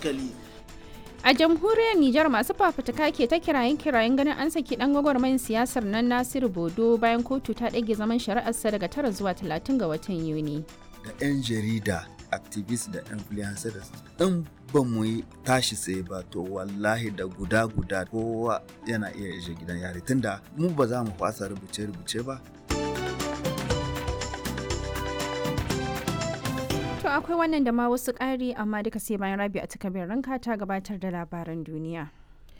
hankali A jamhuriyar Nijar masu fafutuka ke ta kirayen kirayen ganin an saki dan gwagwarmayin siyasar nan Nasiru Bodo bayan kotu ta ɗage zaman shari'arsa daga tara zuwa talatin ga watan Yuni. da 'yan jarida activist da influencers in ba mu yi tashi tsaye ba to wallahi da guda guda kowa yana iya ishe gidan yari tunda mu ba za mu fasa rubuce rubuce ba To akwai wannan da ma wasu ƙari amma duka sai bayan rabi a takabin ranka ta gabatar da labaran duniya.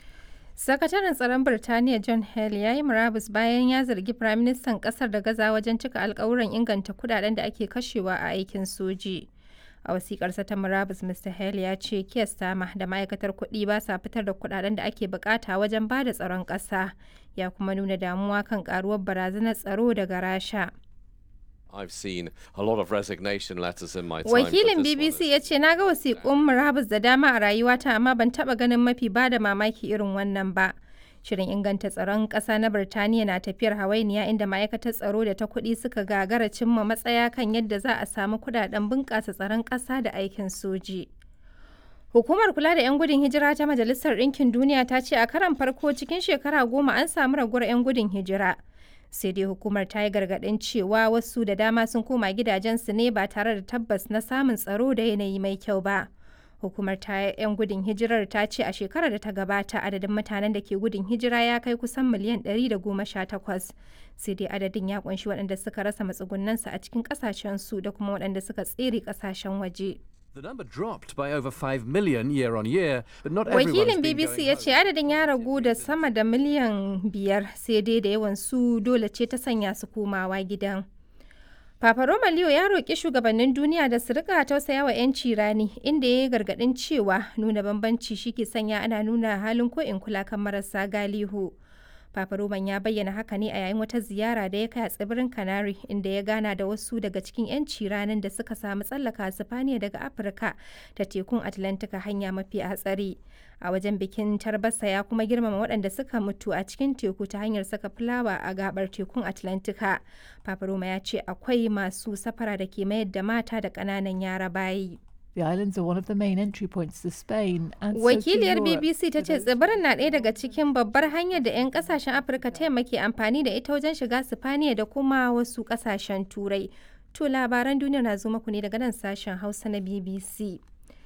Sakataren tsaron Birtaniya John Hale ya yi murabus bayan ya zargi Firaministan ƙasar da gaza wajen cika alkawuran inganta kudaden da ake kashewa a aikin soji. A wasiƙarsa ta murabus Mr. Hale ya ce Keir Starmer da ma'aikatar kuɗi ba sa fitar da kudaden da ake bukata wajen ba da tsaron ƙasa. Ya kuma nuna damuwa kan ƙaruwar barazanar tsaro daga Rasha. I've seen a lot of resignation letters in my time. Wakilin but this one BBC is- ya ce na ga wasiƙun murabus da dama a rayuwata amma ban taɓa ganin mafi ba da mamaki irin wannan ba. Shirin inganta tsaron ƙasa na Birtaniya na tafiyar hawainiya inda ma'aikatar tsaro da ta kuɗi suka gagara cimma matsaya kan yadda za a samu kuɗaɗen bunƙasa tsaron ƙasa da aikin soji. Hukumar kula da 'yan gudun hijira ta Majalisar Ɗinkin Duniya ta ce a karan farko cikin shekara goma an samu raguwar 'yan gudun hijira. Sai dai hukumar ta yi gargaɗin cewa wasu da dama sun koma gidajensu ne ba tare da tabbas na samun tsaro da yanayi mai kyau ba. Hukumar ta 'yan gudun hijirar ta ce a shekarar da ta gabata adadin mutanen da ke gudun hijira ya kai kusan miliyan 118. Sai dai adadin ya kunshi waɗanda suka rasa matsugunansu a cikin ƙasashensu da kuma waɗanda suka tsere ƙasashen waje. The number dropped by over 5 million year on year, but not everyone has Wakilin been BBC going ya home. ce adadin ya ragu da sama da miliyan biyar sai dai da yawan su dole ce ta sanya su komawa gidan. Papa Roma Leo ya roƙi shugabannin duniya da su rika tausaya wa 'yanci rani inda ya yi gargaɗin cewa nuna bambanci shi ke sanya ana nuna halin ko in kula kan marasa galihu. Papa Roman ya bayyana haka ne a yayin wata ziyara da ya kai a tsibirin Canary inda ya gana da wasu daga cikin 'yanci ranin da suka samu tsallaka Sifaniya daga Afirka ta tekun Atlantika hanya mafi hatsari. A wajen bikin tarbasa ya kuma girmama waɗanda suka mutu a cikin teku ta hanyar saka fulawa a gabar tekun Atlantika. Papa Roma ya ce akwai masu safara da ke mayar da mata da ƙananan yara bayi. The islands are one of the main entry points to Spain and so to Wakiliyar Europe BBC ta for ce those tsibirin na ɗaya daga cikin babbar hanyar da 'yan kasashen Afirka ta yamma ke amfani da ita wajen shiga Sifaniya da kuma wasu kasashen Turai. To labaran duniya na zo muku ne daga nan sashen Hausa na BBC.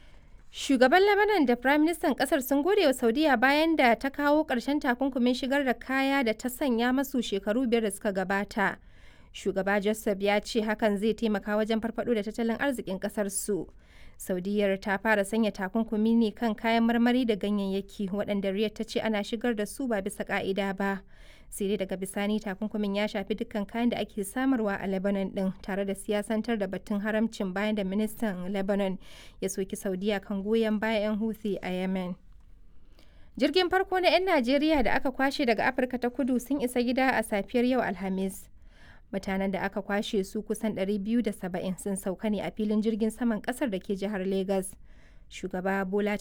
Shugaban Lebanon da Prime Minister kasar sun gode wa Saudiya bayan da ta kawo ƙarshen takunkumin shigar da kaya da ta sanya masu shekaru biyar da suka gabata. Shugaba Joseph ya ce hakan zai taimaka wajen farfado da tattalin arzikin kasar su. Saudiyar ta fara sanya takunkumi ne kan kayan marmari da ganyayyaki waɗanda Riyadh ta ce ana shigar da su ba bisa ka'ida ba. Sai dai daga bisani takunkumin ya shafi dukkan kayan da ake samarwa a Lebanon ɗin tare da siyasantar da batun haramcin bayan da ministan Lebanon ya soki Saudiya kan goyon bayan 'yan Houthi a Yemen. Jirgin farko na 'yan Najeriya da aka kwashe daga Afirka ta kudu sun isa gida a safiyar yau Alhamis. Mutanen da aka kwashe su kusan 270 sun sauka ne a filin jirgin saman kasar da ke jihar Legas. Shugaba Bola